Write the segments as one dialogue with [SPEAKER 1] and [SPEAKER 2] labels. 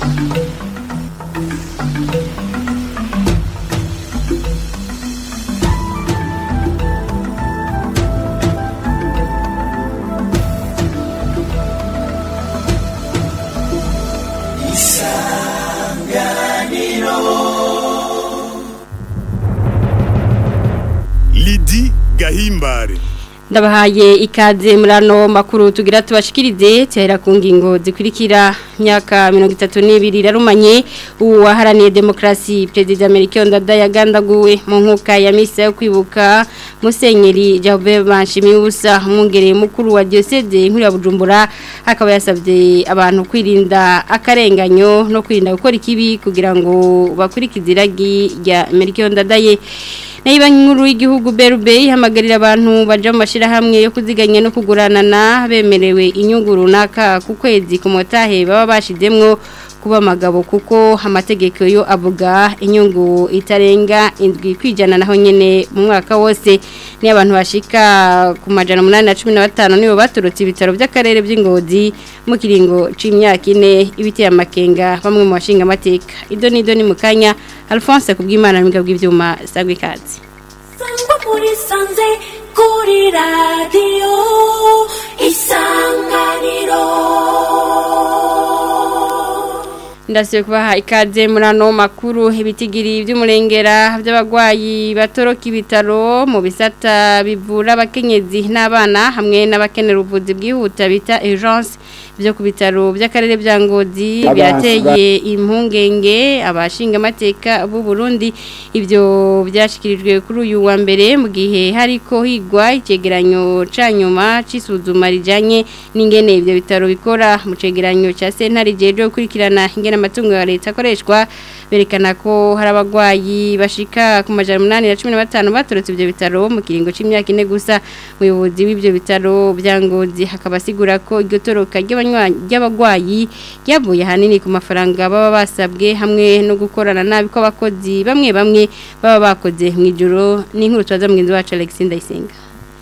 [SPEAKER 1] Lidi Gahimbare
[SPEAKER 2] ndabahaye ikaze muri ano makuru tugira tubashikirize tuhera ku ngingo zikurikira myaka mirongo itatu n'ibiri irarumanye ubu waharaniye demokarasi perezida amerika ndada yagandaguwe mu nkuka ya misa yo kwibuka musenyeri jabe banshimiye ubusa umwongereye mukuru wa diyoseze inkuru ya bujumbura akaba yasabye abantu kwirinda akarenganyo no kwirinda gukora ikibi kugira ngo bakurikize iragi rya amerika ndadaye Naiba nkuru y'igihugu Berube ihamagarira abantu baja mu mashirahamwe yo kuziganya no kuguranana bemerewe inyungu runaka ku kwezi ku motahe baba bashizemwo kuba amagabo kuko amategeko yo avuga inyungu itarenga indwi kwijana naho nyene mu mwaka wose ni abantu bashika ku majana 815 nibo baturutse ibitaro by'akarere by'ingozi mu kiringo c'imyaka ine ibiteye amakenga bamwe mu bashinga amateka ido nido ni mukanya Alphonse kubw'Imana n'imigabo bw'ivyuma sagwe kazi
[SPEAKER 3] Sangwa muri sanze kuri radio isanganiro
[SPEAKER 2] Ndasiye kubaha ikaze muri ano makuru ibitigiri by'umurengera by'abagwayi batoroka ibitaro mu bisata bivura abakenyezi n'abana hamwe n'abakenera ubuvuzi bwihuta bita urgence byo ku bitaro by'akarere bya Ngozi birateye impungenge abashinga amateka b'u Burundi ibyo byashikirijwe kuri uyu wa mbere mu gihe hariko higwa icegeranyo ca nyuma c'isuzuma rijanye n'ingene ibyo bitaro bikora mu cegeranyo ca sentare jeje gukurikirana ingene amatungo ya leta akoreshwa berekana ko hari abagwayi bashika ku majana umunani na cumi na batanu baturutse ibyo bitaro mu kiringo c'imyaka ine gusa umuyobozi w'ibyo bitaro bya ngozi hakaba asigura ko iryo toroka ry'abagwayi ryavuye ahanini ku mafaranga baba basabwe hamwe no gukorana nabi kw'abakozi bamwe bamwe baba bakoze mu ijoro n'inkuru tubaza mugenzi wacu Alexis Ndayisenga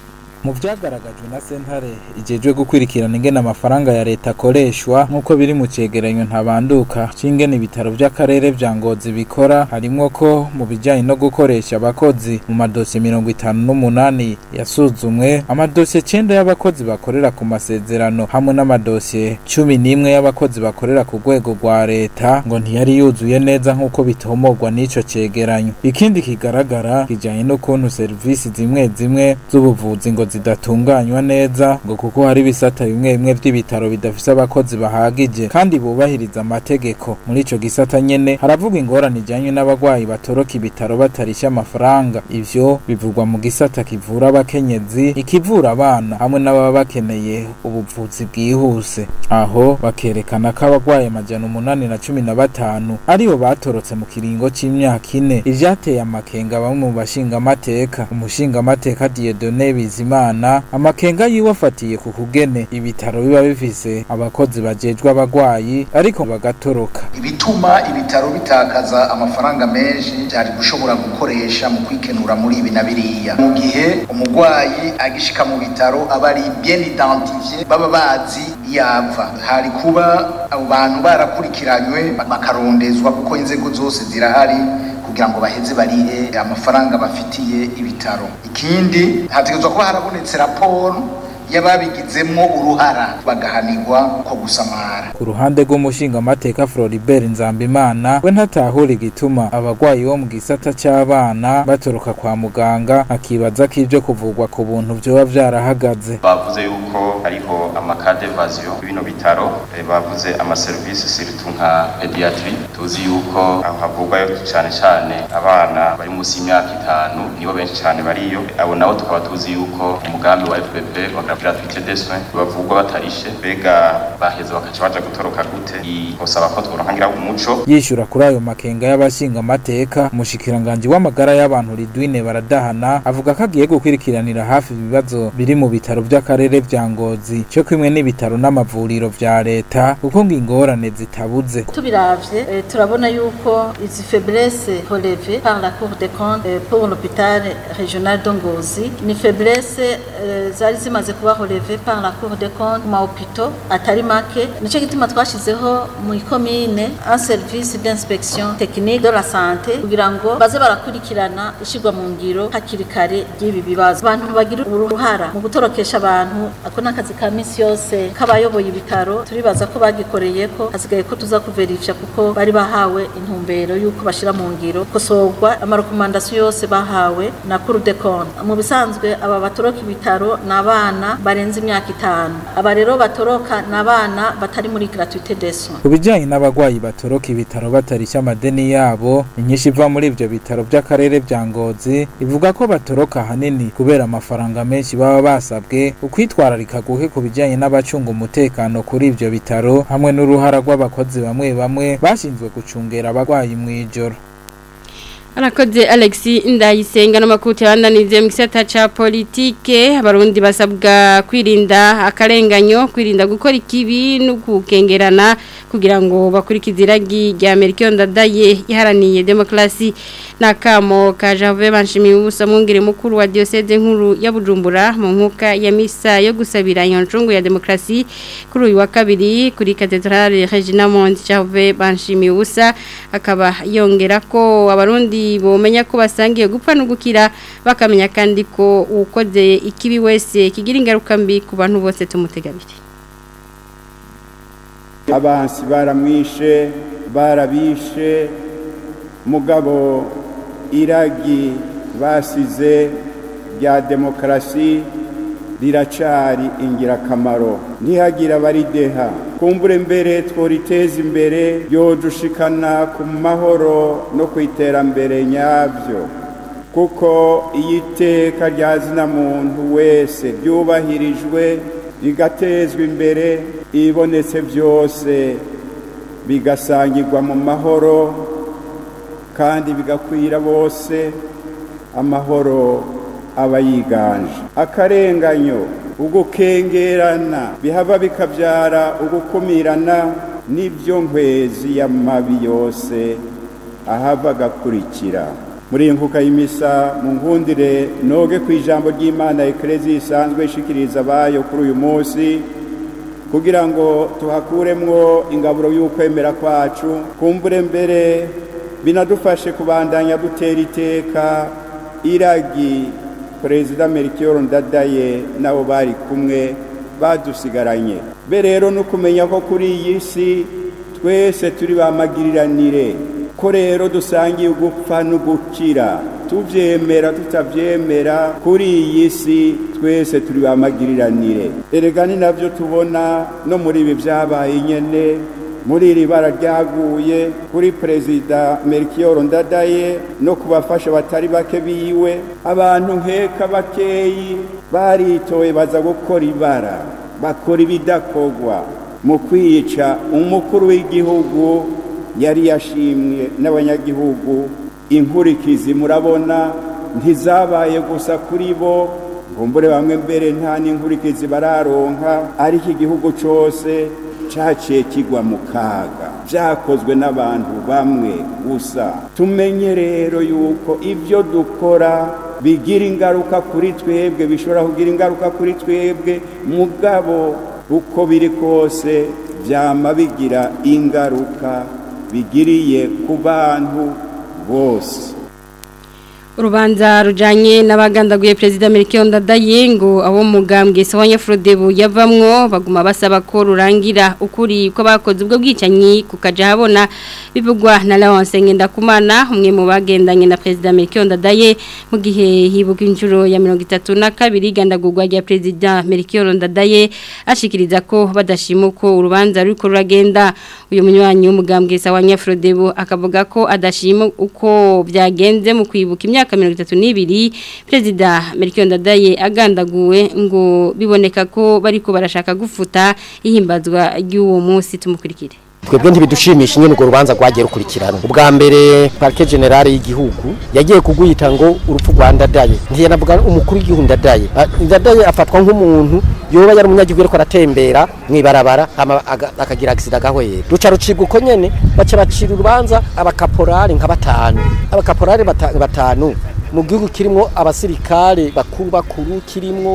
[SPEAKER 4] mu byagaragajwe na sentare igejwe gukurikirana ingene amafaranga ya leta akoreshwa nk'uko biri mu cegeranyo ntabanduka c'ingene ibitaro vy'akarere vya ngozi bikora harimwo ko mu bijanye no gukoresha abakozi mu madosiye mirongo itanu n'umunani yasuzumwe amadosiye cenda y'abakozi bakorera ku masezerano hamwe n'amadosiye cumi n'imwe y'abakozi bakorera ku rwego rwa leta ngo ntiyari yuzuye neza nk'uko bitomorwa n'ico cegeranyo ikindi kigaragara kijanye n'ukuntu serivisi zimwe zimwe z'ubuvuzi ngo zidatunganywa neza ngo kuko hari ibisata bimwe bimwe vy'ibitaro bidafise abakozi bahagije kandi bubahiriza amategeko muri ico gisata nyene haravuga ingorane ijanye n'abagwayi batoroka ibitaro batarisha amafaranga ivyo bivugwa mu gisata kivura abakenyezi ikivura abana hamwe n'ababa bakeneye ubuvuzi bwihuse aho bakerekana ko abagwayi amajana umunani na cumi na batanu aribo batorotse mu kiringo c'imyaka ine ivyateye amakenga bamwe mu bashingamateka umushingamateka Dieudonne Bizimana amakenga yiwe afatiye ku kugene ibitaro biba bifise abakozi bajejwe abagwayi ariko bagatoroka
[SPEAKER 5] ibituma ibitaro bitakaza amafaranga menshi byari gushobora gukoresha mu kwikenura muri ibi na biriya mu gihe umugwayi agishika mu bitaro aba ari bien identifié baba bazi yava hari kuba abo bantu barakurikiranywe bakarondezwa kuko inzego zose zirahari kugira ngo baheze barihe amafaranga bafitiye ibitaro ikindi hategerezwa kuba harabonetse raporo y'ababigizemo uruhara bagahanirwa ko gusamara
[SPEAKER 4] ku ruhande rw'umushingamateka Floribert Nzambimana we ntatahura igituma abagwayi bo mu gisata c'abana batoroka kwa muganga akibaza ko ivyo kuvugwa ku buntu vyoba vyarahagaze
[SPEAKER 6] bavuze yuko hariho amakade vazio bino bitaro eh, bavuze amaserivisi surtout nka pediatri tuzi yuko aho havugwayo cane cane abana bari munsi y'imyaka itanu nibo benshi cane bariyo abo nabo tukaba tuzi yuko umugambi wa FPP wa gratuité des soins bavugwa batarishe bega baheze bakaca baja gutoroka gute osaba ko tworonkangira umuco
[SPEAKER 4] yishura kuri ayo makenga y'abashinga amateka umushikiranganje w'amagara y'abantu Ridwine baradahana avuga ko agiye gukurikiranira hafi ibibazo biri mu bitaro by'akarere vya Ngozi cyo kimwe n'ibitaro n'amavuriro vya leta kuko ngo ingorane zitabuze
[SPEAKER 7] tubiravye eh, turabona yuko izi faiblesse relevées par la Cour des comptes eh, pour l'hôpital régional de Ngozi ni faiblesse eh, zari zimaze kuba soit relevé par la Cour des comptes mu mahopito atari make nico gituma twashizeho mu ikomine un service d'inspection technique de la santé kugira ngo baze barakurikirana ishirwa mu ngiro hakiri kare ry'ibi bibazo abantu bagira uruhara mu gutorokesha abantu ako n'akazi ka misi yose k'abayoboye ibitaro turibaza ko bagikoreye ko hasigaye ko tuza kuverifya kuko bari bahawe intumbero y'uko bashira mu ngiro kosorwa amarekomandasiyo yose bahawe na Cour des comptes mu bisanzwe aba batoroka ibitaro ni abana barenze imyaka itanu aba rero batoroka ni abana batari muri gratuité des soins
[SPEAKER 4] ku bijyanye n'abagwayi batoroka ibitaro batarisha amadeni yabo inyinshi iva muri ibyo bitaro by'akarere bya ngozi ivuga ko batoroka ahanini kubera amafaranga menshi baba basabwe ukwitwararika guke ku bijyanye n'abacunga umutekano kuri ibyo bitaro hamwe n'uruhara rw'abakozi bamwe bamwe bashinzwe gucungera abagwayi mu ijoro
[SPEAKER 2] Arakoze Alexi ndayisenga n'amakuti yandanize mu gisata ca politike abarundi basabwa kwirinda akarenganyo kwirinda gukora ikibi no gukengerana kugira ngo bakurikize iragi rya Amerika ndadaye iharaniye demokrasi nakamo ka Jave banshimiye ubusa mwungere mukuru wa diocese nkuru ya Bujumbura mu nkuka ya misa yo gusabira yoncungu ya demokrasi kuri uyu wa kabiri kuri cathedrale Regina Monde Jave banshimiye ubusa akaba yongera ko abarundi bomenya ko basangiye gupfa no gukira bakamenya kandi ko ukoze ikibi wese kigira ingaruka mbi ku bantu bose tumutegabire
[SPEAKER 8] abansi baramwishe barabishe mugabo iragi basize rya demokarasi riracari ingirakamaro ntihagira abarideha kumbure mbere tworiteza imbere yodushikana ku mahoro no ku iterambere nyabyo kuko iyo iteka rya zina muntu wese ryubahirijwe rigatezwa imbere ibonetse byose bigasangirwa mu mahoro kandi bigakwira bose amahoro aba yiganje akarenganyo ugukengerana bihava bikabyara ugukumirana n'ibyo nkwezi y'amabi yose ahava agakurikira muri iyi nkuka y'imisa mu nkundire noge ku ijambo ry'imana ekerezi isanzwe ishikiriza abayo kuri uyu munsi kugira ngo tuhakuremwo ingaburo y'ukwemera kwacu kumbure mbere binadufashe kubandanya dutera iteka iragi perezida Melchior ndadaye nabo bari kumwe badusigaranye be rero no kumenya ko kuri iyi si twese turi bamagiriranire ko rero dusangiye ugupfa no gukira tubyemera tutabyemera kuri iyi si twese turi bamagiriranire erega ni nabyo tubona no muri ibi byabaye nyene muri iri bara ryaguye kuri perezida Melchior Ndadaye no kubafasha batari bake biwe abantu nkeka bakeyi baritoye baza gukora ibara bakora ibidakogwa mu kwica umukuru w'igihugu yari yashimwe n'abanyagihugu inkurikizi murabona ntizabaye gusa kuri bo ngumbure bamwe mbere nta n'inkurikizi bararonka ariko igihugu cyose cyaciye kigwa mu kaga byakozwe n'abantu bamwe gusa tumenye rero yuko ibyo dukora bigira ingaruka kuri twebwe bishobora kugira ingaruka kuri twebwe mugabo uko biri kose byama bigira ingaruka bigiriye ku bantu bose
[SPEAKER 2] urubanza rujanye n'abagandaguye perezida Melchior Ndadaye ngo abo mugambwe Sawanya Frodebu yavamwo baguma basaba ko rurangira ukuri ko bakoze ubwo bwicanyi kukaja habona bivugwa na Laurence Ngendakumana umwe mu bagendanye na perezida Melchior Ndadaye mu gihe hibuka inshuro ya 32 gandagurwa rya perezida Melchior Ndadaye ashikiriza ko badashima ko urubanza ruriko ruragenda uyu munywanyi w'umugambwe Sawanya Frodebu akavuga ko adashima uko byagenze mu kwibuka imyaka imyaka mirongo itatu n'ibiri perezida Melchior Ndadaye agandaguwe ngo biboneka ko bariko barashaka gufuta ihimbazwa ry'uwo munsi tumukurikire
[SPEAKER 9] twebwe ntibidushimisha nyine urwo rubanza rwagiye rukurikirana ubwa mbere parike generale y'igihugu yagiye kugwita ngo urupfu rwa ndadaye ntiyanavuga umukuru w'igihugu ndadaye ndadaye afatwa nk'umuntu yoba yari umunyagihugu ariko aratembera mu ibarabara akagira agisida agahwera ruca rucibwa uko nyene baca bacira urubanza abakaporari nka batanu abakaporari batanu mu gihugu kirimwo abasirikare bakuru bakuru kirimwo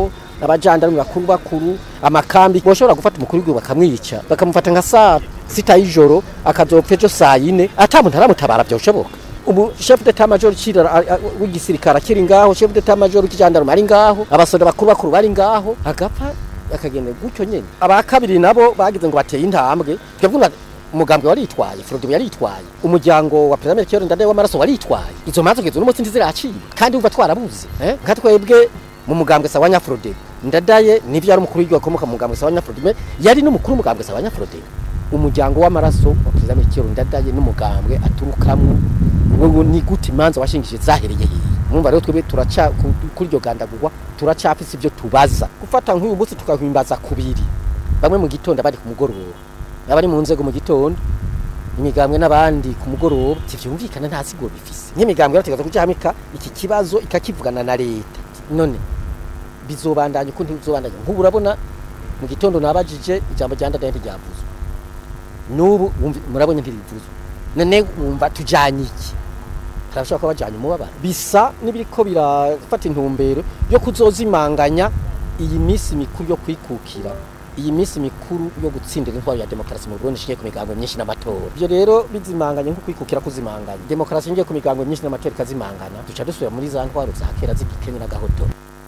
[SPEAKER 9] abajandarume bakuru bakuru amakambi boshobora gufata umukuru w'igihugu bakamwica bakamufata nka saa sita y'ijoro akazopfa ejo saa yine ata muntu aramutabara byoshoboka ubu chef d'etat major cira w'igisirikare akiri ngaho chef d'etat major w'ikijandarume ari ngaho abasoda bakuru bakuru bari ngaho agapfa akagenda gutyo nyene aba kabiri nabo bagize ngo bateye intambwe twebwe umugambwe waritwaye Frodo yaritwaye umuryango wa President Kiyo ndade w'amaraso waritwaye izo manzo kizo n'umunsi ntiziraciye kandi uva twarabuze eh nka twebwe mu mugambwe sawa nyafrode ndadaye nivyo ari umukuru w'igihugu akomoka mu mugambwe sawa nyafrode yari n'umukuru w'umugambwe sawa nyafrode umuryango w'amaraso wa President Kiyo ndadaye n'umugambwe aturukamwe wewe ni gute imanza washingije zahereye hehe mwumva rero twebwe turaca kuri iryo gandagurwa turacafise ibyo tubaza gufata nk'uyu munsi tukahimbaza kubiri bamwe mu gitondo bari ku mugoroba abari mu nzego mu gitondo imigambwe n'abandi ku mugoroba tivyumvikana nta sigo bifise nk'imigambwe yarategeza kujahamika iki kibazo ikakivugana na leta none bizobandanya ukundi bizobandanya nk'ubu urabona mu gitondo nabajije ijambo rya ndadaye ntiryavuzwe n'ubu murabonye ntirivuzwe none wumva tujanye iki turashobora kuba bajanye umubabaro bisa n'ibiriko birafata intumbero yo kuzozimanganya iyi minsi mikuru yo kwikukira iyi minsi mikuru yo gutsindira intwaro ya demokarasi mu Burundi ishingiye ku migambo myinshi n'amatora ibyo rero bizimanganye nko kwikukira kuzimanganya demokarasi ishingiye ku migambo myinshi n'amatora ikazimangana duca dusubira muri za ntwaro za kera z'igikenya n'agahoto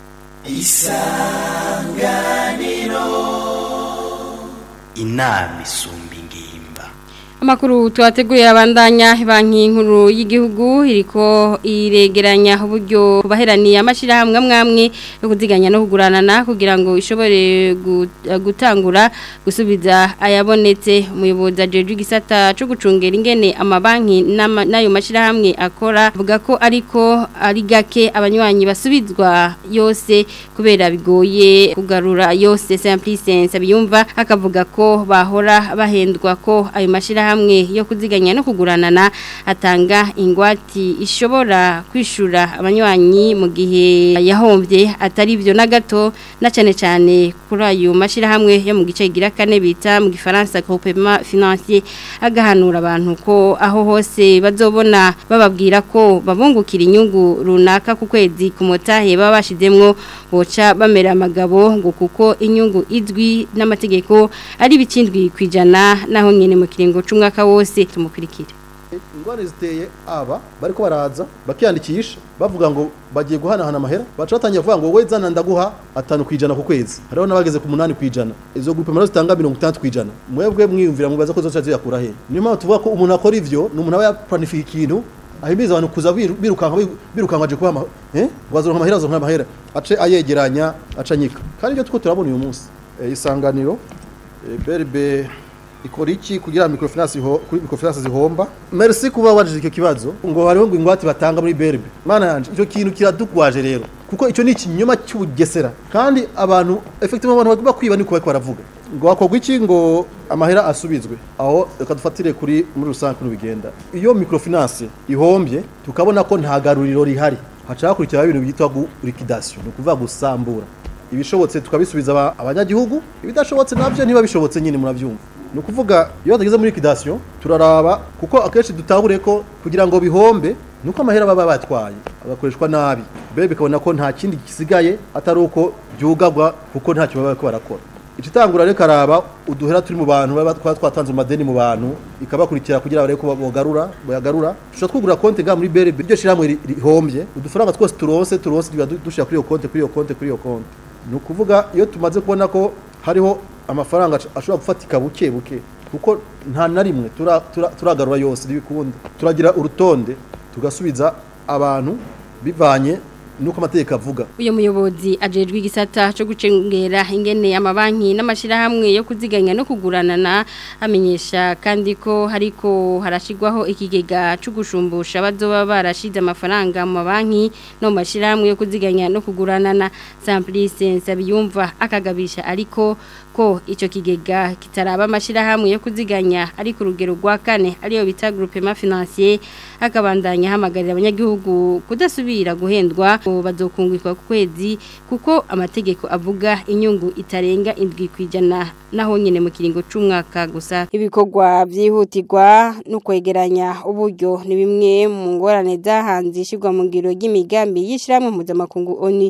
[SPEAKER 10] isanganiro inama isumba ingimba
[SPEAKER 2] Amakuru tuwateguye abandanya banki nkuru y'igihugu iriko iregeranya uburyo baheraniye amashirahamwe amwamwe yo kuziganya no kuguranana kugira ngo ishobore gutangura gusubiza ayabonetse umuyobozi ajeje igisata cyo gucungera ingene amabanki n'ayo mashirahamwe akora avuga ko ariko ari gake abanywanyi basubizwa yose kubera bigoye kugarura yose simplicense biyumva akavuga ko bahora bahendwa ko ayo mashirahamwe hamwe yo kuziganya no kuguranana atanga ingwati ishobora kwishura abanywanyi mu gihe yahombye atari byo na gato na cyane cyane kuri ayo mashirahamwe yo mu gice gira kane bita mu gifaransa groupement financier agahanura abantu ko aho hose bazobona bababwira ko babungukira inyungu runaka ku kwezi ku motahe baba bashizemwo boca bamera amagabo ngo kuko inyungu izwi n'amategeko ari bikindwi kwijana naho nyene mu kiringo umwaka wose tumukurikire
[SPEAKER 11] ingwani ziteye aba bariko baraza bakiyandikisha bavuga ngo bagiye guhanahana amahera baca batangiye kuvuga ngo wowe zana ndaguha atanu kwijana ku kwezi hariho n'abageze ku munani kwijana izo grupe mara zitanga mirongo itandatu kwijana mwebwe mwiyumvira mubaza ko zoca ziyakura he niyo mpamvu tuvuga ko umuntu akora ivyo ni umuntu aba yaplanifiye ikintu ahimiriza abantu kuza birukanka birukanka aje kuba eh wazoronka amahera azoronka amahera ace ayegeranya aca nyika kandi ibyo tuko turabona uyu munsi isanganiro berbe ikora iki kugira microfinance ho kuri microfinance zihomba merci kuba wajije icyo kibazo ngo hariho ngo ingwate batanga muri berbe mana yanje icyo kintu kiradukwaje rero kuko icyo ni ikinyoma cy'ubugesera kandi abantu effectivement abantu bagomba kwiba niko bariko baravuga ngo hakorwa iki ngo amahera asubizwe aho reka dufatire kuri muri rusange kuno bigenda iyo microfinance ihombye tukabona ko nta garuriro rihari haca hakurikiraho ibintu byitwa liquidation ni ukuvuga gusambura ibishobotse tukabisubiza abanyagihugu ibidashobotse nabyo ntiba bishobotse nyine murabyumva ni ukuvuga iyo tugeze muri liquidation turaraba kuko akenshi dutahure ko kugira ngo bihombe nuko amahera baba batwaye agakoreshwa nabi bebe bikabona ko nta kindi gisigaye atari uko byugagwa kuko ntacyo baba bariko barakora ikitangura reka araba uduhera turi mu bantu baba twaba twatanze amadeni mu bantu ikabakurikira kugira barebe ko bogarura boyagarura dushobora twugura konti ga muri BRB iryo shiramwe rihombye udufaranga twose turonse turonse dushira kuri iyo konti kuri iyo konti kuri iyo konti ni ukuvuga iyo tumaze kubona ko hariho amafaranga ashobora gufatika buke buke kuko nta na rimwe turagarura yose ntibikunda turagira urutonde tugasubiza abantu bivanye nuko amategeko avuga
[SPEAKER 2] uyu muyobozi ajejwe igisata cyo gucengera ingene amabanki n'amashirahamwe yo kuziganya no kuguranana amenyesha kandi ko hariko harashigwaho ikigega cyo gushumbusha bazoba barashize amafaranga mu mabanki no mu mashirahamwe yo kuziganya no kuguranana Simplice Nsabiyumva akagabisha ariko ko icyo kigega kitaraba amashirahamwe yo kuziganya ari ku rugero rwa kane ariyo bita groupement financier akabandanya hamagarira abanyagihugu kudasubira guhendwa bazokungurwa ku kwezi kuko amategeko avuga inyungu itarenga indwi kwijana naho nyine mu kiringo c'umwaka gusa ibikorwa byihutirwa no kwegeranya uburyo ni bimwe mu ngorane zahanze ishirwa mu ngiro y'imigambi y'ishiramwe mpuzamakungu ONU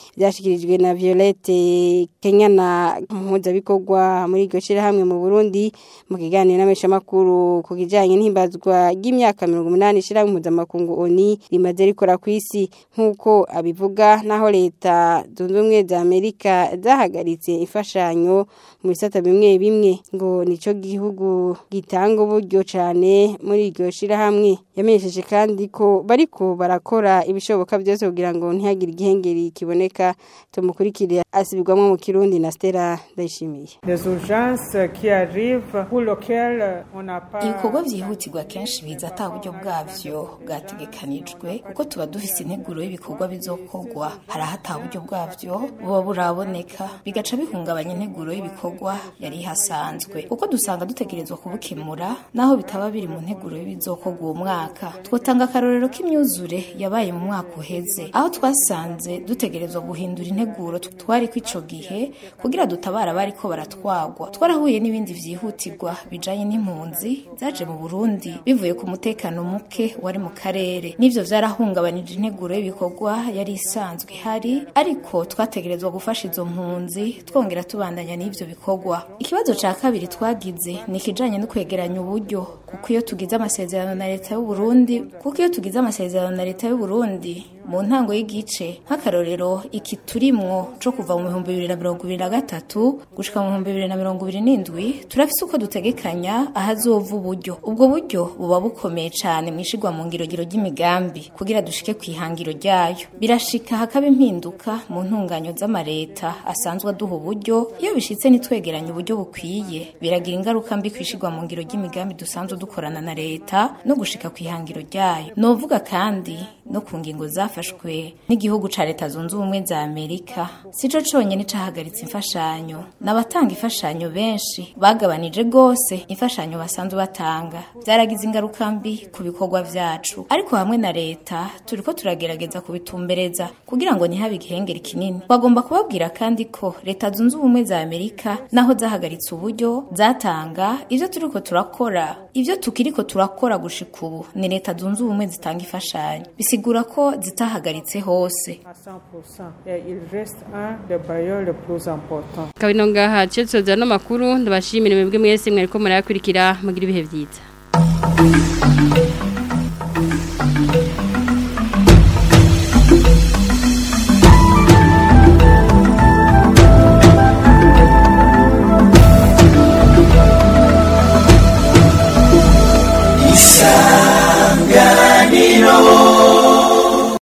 [SPEAKER 2] byashikirijwe na Violette Kenyana mpuzabikorwa muri iryo shirahamwe mu Burundi mu kiganiro n'ameshamakuru ku kijanye n'ihimbazwa ry'imyaka 180 shirahamwe mpuzamakungu ONI rimaze rikora ku isi nk'uko abivuga naho leta zunze ubumwe za Amerika zahagaritse imfashanyo mu bisata bimwe bimwe ngo nico gihugu gitanga uburyo cane muri iryo shirahamwe yamenyesheje kandi ko bariko barakora ibishoboka byose kugira ngo ntihagire igihengeri kiboneka tumukurikire asubirwamo mu kirundi na Stella Ndayishimiye
[SPEAKER 12] des urgences qui arrivent pour lesquelles on n'a pas
[SPEAKER 13] ibikorwa byihutirwa kenshi biza ata buryo bwavyo bwategekanijwe kuko tuba dufise integuro y'ibikorwa bizokorwa hari aho ata buryo bwavyo buba buraboneka bigaca bihungabanya integuro y'ibikorwa yari ihasanzwe kuko dusanga dutegerezwa kubukemura naho bitaba biri mu nteguro y'ibizokorwa uwo mwaka twotanga akarorero k'imyuzure yabaye mu mwaka uheze aho twasanze dutegerezwa guhindura integuro twari ko ico gihe kugira dutabara bari ko baratwagwa twarahuye n'ibindi vyihutirwa bijanye n'impunzi zaje mu Burundi bivuye ku mutekano muke wari mu karere n'ivyo vyarahungabanije integuro y'ibikorwa yari isanzwe ihari ariko twategerezwa gufasha izo mpunzi twongera tubandanya n'ivyo bikorwa ikibazo ca kabiri twagize ni ikijanye no kwegeranya uburyo kuko iyo tugize amasezerano na leta y'u Burundi kuko iyo tugize amasezerano na leta y'u Burundi mu ntango y'igice nk'akarorero iki turimwo co kuva mu bihumbi bibiri na mirongo ibiri na gatatu gushika mu bihumbi bibiri na mirongo ibiri n'indwi turafise uko dutegekanya ahazova uburyo ubwo buryo buba bukomeye cane mwishigwa mu ngirogiro ry'imigambi kugira dushike kw'ihangiro ryayo birashika hakaba impinduka mu ntunganyo z'amareta asanzwe aduha uburyo iyo bishitse nitwegeranya uburyo bukwiye biragira ingaruka mbi kwishigwa mu ngiro ry'imigambi dusanzwe dukorana na leta no gushika kw'ihangiro ryayo novuga kandi no ku ngingo zafashwe n'igihugu ca leta zunze ubumwe za Amerika sico conyene cahagaritse imfashanyo n'abatanga imfashanyo benshi bagabanije gose imfashanyo basanzwe batanga byaragize ingaruka mbi ku bikorwa vyacu ariko hamwe na leta turiko turagerageza kubitumbereza kugira ngo ntihabe igihengeri kinini bagomba kubabwira kandi ko leta zunze ubumwe za Amerika naho zahagaritse uburyo zatanga ivyo turiko turakora ivyo tukiriko turakora gushika ubu ni leta zunze ubumwe zitanga imfashanyo bisigura ko zitahagaritse hose
[SPEAKER 12] à 100%. Et il reste un des bailleurs les plus importants.
[SPEAKER 2] kabino ngaha cyo no makuru ndabashimira mwebwe mwese mwariko murayakurikira mugira ibihe byiza